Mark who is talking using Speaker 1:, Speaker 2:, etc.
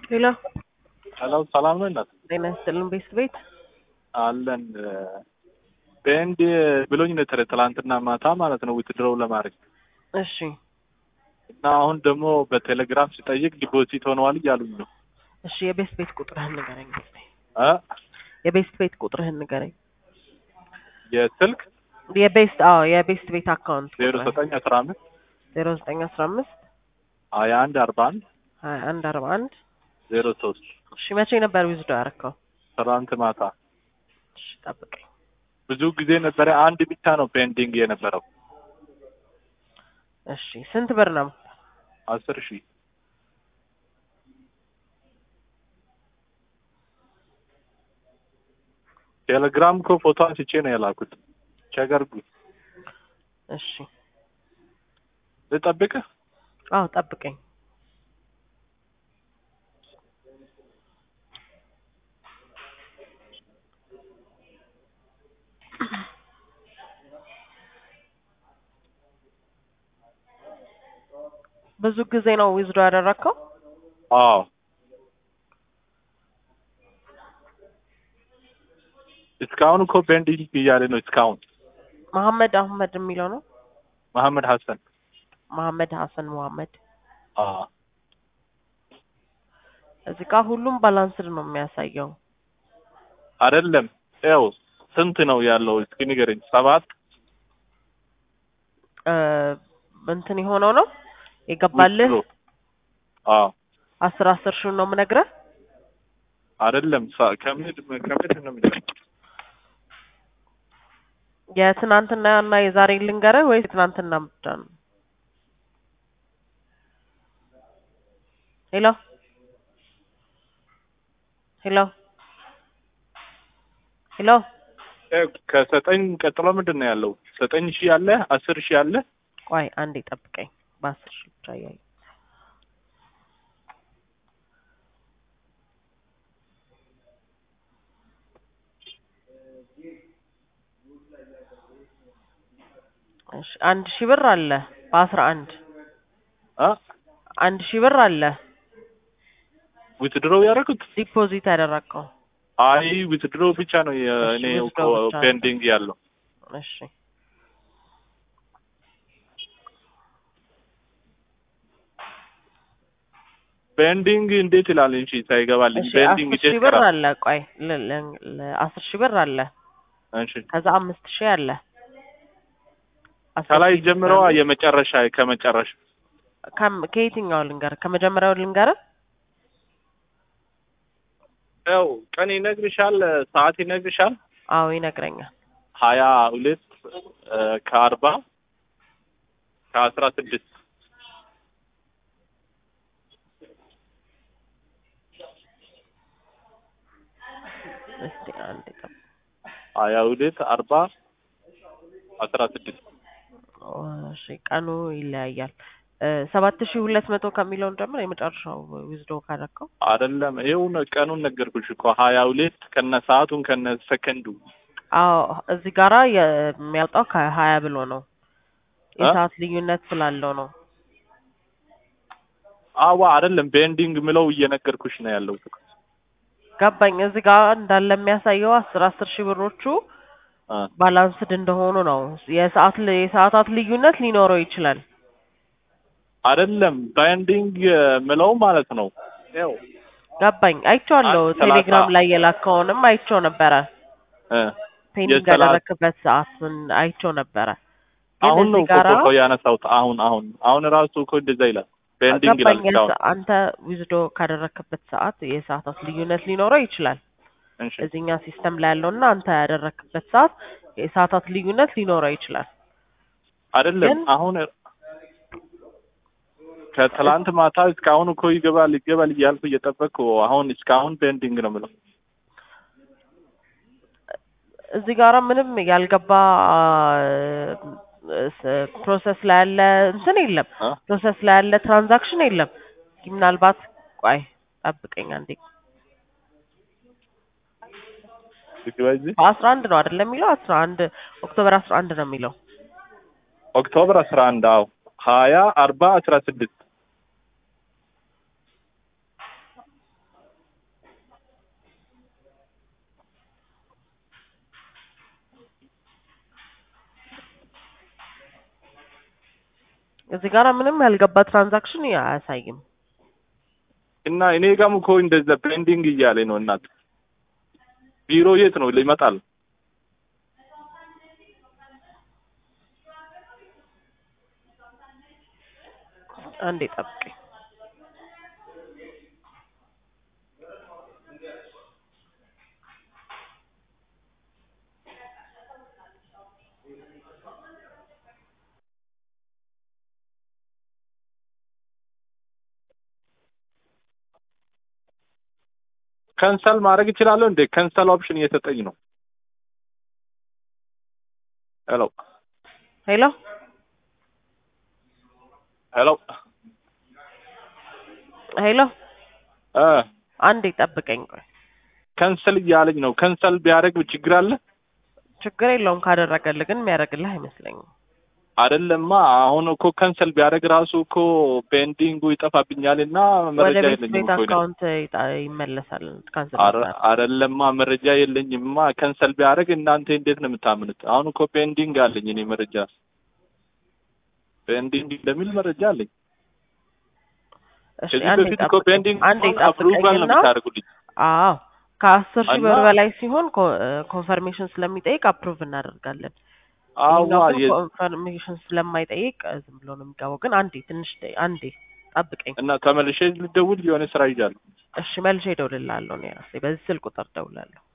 Speaker 1: ሄሎ
Speaker 2: ሄሎ ሰላም ነው እናት
Speaker 1: ጤና ይስጥልን ቤስት ቤት
Speaker 2: አለን በኤንድ ብሎኝ ነበር ትላንትና ማታ ማለት ነው ዊትድሮው ለማድረግ
Speaker 1: እሺ
Speaker 2: እና አሁን ደግሞ በቴሌግራም ሲጠይቅ ዲፖዚት ሆነዋል እያሉኝ ነው
Speaker 1: እሺ የቤስት ቤት ቁጥርህን ንገረኝ እስኪ
Speaker 2: እ
Speaker 1: የቤስት ቤት ቁጥርህን ንገረኝ
Speaker 2: የስልክ
Speaker 1: የቤስት አዎ የቤስት ቤት አካውንት
Speaker 2: ዜሮ ዘጠኝ አስራ አምስት
Speaker 1: ዜሮ ዘጠኝ አስራ አምስት
Speaker 2: ሀያ አንድ አርባ አንድ
Speaker 1: ሀያ አንድ አርባ አንድ
Speaker 2: ዜሮ ሶስት
Speaker 1: እሺ መቼ ነበር ዊዝዶ ያደረከው
Speaker 2: ትናንት ማታ
Speaker 1: እሺ ጠብቀኝ
Speaker 2: ብዙ ጊዜ ነበረ አንድ ብቻ ነው ፔንዲንግ የነበረው
Speaker 1: እሺ ስንት ብር ነው
Speaker 2: አስር ሺህ ቴሌግራም እኮ ፎቶ አንስቼ ነው የላኩት ቸገርጉ
Speaker 1: እሺ
Speaker 2: ልጠብቅህ
Speaker 1: አዎ ጠብቀኝ ብዙ ጊዜ ነው ዊዝዶ ያደረግከው
Speaker 2: አዎ እስካሁን እኮ ፔንዲንግ እያለ ነው እስካሁን
Speaker 1: መሐመድ አህመድ የሚለው ነው
Speaker 2: መሐመድ ሀሰን
Speaker 1: መሐመድ ሀሰን መሐመድ
Speaker 2: አዎ
Speaker 1: እዚህ ጋር ሁሉም ባላንስድ ነው የሚያሳየው
Speaker 2: አይደለም ያው ስንት ነው ያለው እስኪ ንገረኝ ሰባት
Speaker 1: እ እንትን የሆነው ነው የገባልህ
Speaker 2: withdraw። አዎ
Speaker 1: አስር አስር ሺህ ነው የምነግርህ
Speaker 2: አይደለም ሳ- ከምድ ከምድ ነው የሚጀምረው
Speaker 1: የትናንትና እና የዛሬ ልንገርህ ወይስ የትናንትና ብቻ ነው ሄሎ ሄሎ ሄሎ
Speaker 2: እ ከዘጠኝ ቀጥሎ ምንድን ነው ያለው ዘጠኝ ሺህ አለ አስር ሺህ አለ
Speaker 1: ቆይ አንዴ ጠብቀኝ በአስር ሺህ ብቻ እያየሁ እሺ አንድ ሺህ ብር አለ በአስራ አንድ
Speaker 2: አ
Speaker 1: አንድ ሺህ ብር አለ
Speaker 2: ዊትድሮው ያደረጉት
Speaker 1: ዲፖዚት ያደረግከው
Speaker 2: አይ ዊትድሮው ብቻ ነው የእኔ
Speaker 1: እሺ፣
Speaker 2: እኮ
Speaker 1: withdraw ብቻ ነው።
Speaker 2: ፔንዲንግ ያለው
Speaker 1: እሺ
Speaker 2: ፔንዲንግ እንዴት ይላል እንጂ ሳይገባልኝ
Speaker 1: እሺ
Speaker 2: ፔንዲንግ
Speaker 1: አስር ሺህ
Speaker 2: እንዴት
Speaker 1: ብር
Speaker 2: ይቀራል
Speaker 1: አለ ቆይ ለ- ለ- ለ- አስር ሺህ ብር አለ
Speaker 2: እሺ
Speaker 1: ከዛ አምስት ሺህ አለ አስር
Speaker 2: ከላይ
Speaker 1: ሺህ
Speaker 2: ጀምረዋ
Speaker 1: አለ።
Speaker 2: የመጨረሻ ከመጨረሻ
Speaker 1: ከም- ከየትኛው ልንገር ከመጀመሪያው ልንገር
Speaker 2: ያው ቀን ይነግርሻል ሰዓት ይነግርሻል
Speaker 1: አዎ ይነግረኛል
Speaker 2: ሀያ ሁለት እ ከአርባ ከአስራ ስድስት
Speaker 1: እስቲ አንድ ጠብ
Speaker 2: ሀያ ሁለት አርባ አስራ ስድስት
Speaker 1: እሺ ቀኑ ይለያያል እ ሰባት ሺህ ሁለት መቶ ከሚለውን ጀምር የመጨረሻው ዊዝዶ ካደረከው
Speaker 2: አይደለም ይኸው ነው ቀኑን ነገርኩሽ እኮ ሀያ ሁለት ከነ ሰዓቱን ከነ ሰከንዱ
Speaker 1: አዎ እዚህ ጋራ የሚያወጣው ከሀያ ብሎ ነው የሰዓት ልዩነት ስላለው ነው
Speaker 2: አዋ አይደለም ቤንዲንግ ምለው እየነገርኩሽ ነው ያለው
Speaker 1: ገባኝ እዚህ ጋር እንዳለ የሚያሳየው አስር አስር ሺህ ብሮቹ
Speaker 2: አ
Speaker 1: ባላንስድ እንደሆኑ ነው የሰዓት ል- የሰዓታት ልዩነት ሊኖረው ይችላል
Speaker 2: አይደለም ባይንዲንግ ምለው ማለት ነው ያው
Speaker 1: ገባኝ አይቼዋለሁ
Speaker 2: አንድ ሰላሳ
Speaker 1: ቴሌግራም ላይ የላከውንም አይቼው ነበረ
Speaker 2: እ
Speaker 1: ፔንዲንግ
Speaker 2: የሰላ-
Speaker 1: ያደረክበት ሰዓት ምን አይቼው ነበረ ግን
Speaker 2: አሁን ነው
Speaker 1: እዚህ ጋራ
Speaker 2: እኮ ያነሳሁት አሁን አሁን አሁን ራሱ እኮ እንደዛ ይላል ቤንዲንግ ይላል
Speaker 1: ገባኝ
Speaker 2: እስካሁን
Speaker 1: የሰ- አንተ ዊዝዶ ካደረክበት ሰዓት የሰዓታት ልዩነት ሊኖረው ይችላል
Speaker 2: እሺ
Speaker 1: እዚህኛ ሲስተም ላይ ያለውና አንተ ያደረክበት ሰዓት የሰዓታት ልዩነት ሊኖረው ይችላል
Speaker 2: አይደለም
Speaker 1: ግን-
Speaker 2: አሁን ከትላንት ማታ እስካሁን እኮ ይገባል ይገባል እያልኩ እየጠበቅኩ አሁን እስካሁን ቤንዲንግ ነው የምለው
Speaker 1: እዚህ ጋራ ምንም ያልገባ ፕሮሰስ ላይ ያለ እንትን የለም
Speaker 2: አ
Speaker 1: ፕሮሰስ ላይ ያለ ትራንዛክሽን የለም እስኪ ምናልባት ቆይ ጠብቀኝ አንዴ
Speaker 2: ይግባ እዚህ
Speaker 1: በአስራ አንድ ነው አይደለም የሚለው አስራ አንድ ኦክቶበር አስራ አንድ ነው የሚለው
Speaker 2: ኦክቶበር አስራ አንድ አዎ ሀያ አርባ አስራ ስድስት
Speaker 1: እዚህ ጋር ምንም ያልገባ ትራንዛክሽን አያሳይም።
Speaker 2: እና እኔ ጋርም እኮ እንደዛ ፔንዲንግ እያለ ነው። እናት ቢሮ የት ነው ይመጣል?
Speaker 1: አንዴ ጠብቀኝ።
Speaker 2: ከንሰል ማድረግ እችላለሁ እንዴ? ከንሰል ኦፕሽን እየሰጠኝ ነው። ሄሎ
Speaker 1: ሄሎ
Speaker 2: ሄሎ
Speaker 1: ሄሎ
Speaker 2: እ
Speaker 1: አንዴ ጠብቀኝ ቆይ።
Speaker 2: ከንሰል እያለኝ ነው። ከንሰል ቢያደርግ ችግር አለ?
Speaker 1: ችግር የለውም ካደረገልህ፣ ግን የሚያደርግልህ አይመስለኝም።
Speaker 2: አይደለማ አሁን እኮ ከንሰል ቢያደርግ ራሱ እኮ ፔንዲንጉ ይጠፋብኛል እና
Speaker 1: ወደ
Speaker 2: መረጃ
Speaker 1: ቤት
Speaker 2: የለኝም
Speaker 1: ቤት
Speaker 2: እኮ እኔ።
Speaker 1: አካውንት ይጣ- ይመለሳል። ካንስል
Speaker 2: አረ- አይደለማ መረጃ የለኝማ። ከንሰል ቢያደርግ እናንተ እንዴት ነው የምታምኑት? አሁን እኮ ፔንዲንግ አለኝ እኔ መረጃ ፔንዲንግ እንደሚል መረጃ አለኝ።
Speaker 1: እሺ
Speaker 2: ከዚህ
Speaker 1: አንዴ
Speaker 2: በፊት እኮ
Speaker 1: ጠብቀኝ
Speaker 2: ፔንዲንግ
Speaker 1: አንዴ
Speaker 2: አፕሩቫል ነው
Speaker 1: ጠብቀኝና
Speaker 2: የምታደርጉልኝ።
Speaker 1: አዎ ከአስር ሺህ
Speaker 2: እና-
Speaker 1: ብር በላይ ሲሆን ኮንፈርሜሽን ስለሚጠይቅ አፕሩቭ እናደርጋለን።
Speaker 2: አዋ
Speaker 1: ይሄኛው ግን
Speaker 2: የ-
Speaker 1: ኮንፈርሜሽን ስለማይጠይቅ ዝም ብሎ ነው የሚገባው። ግን አንዴ ትንሽ ደይ- አንዴ ጠብቀኝ
Speaker 2: እና ተመልሼ ልደውል የሆነ ስራ ይዣለሁ።
Speaker 1: እሺ። መልሼ እደውልልሃለሁ እኔ ራሴ በዚህ ስልክ ቁጥር እደውላለሁ።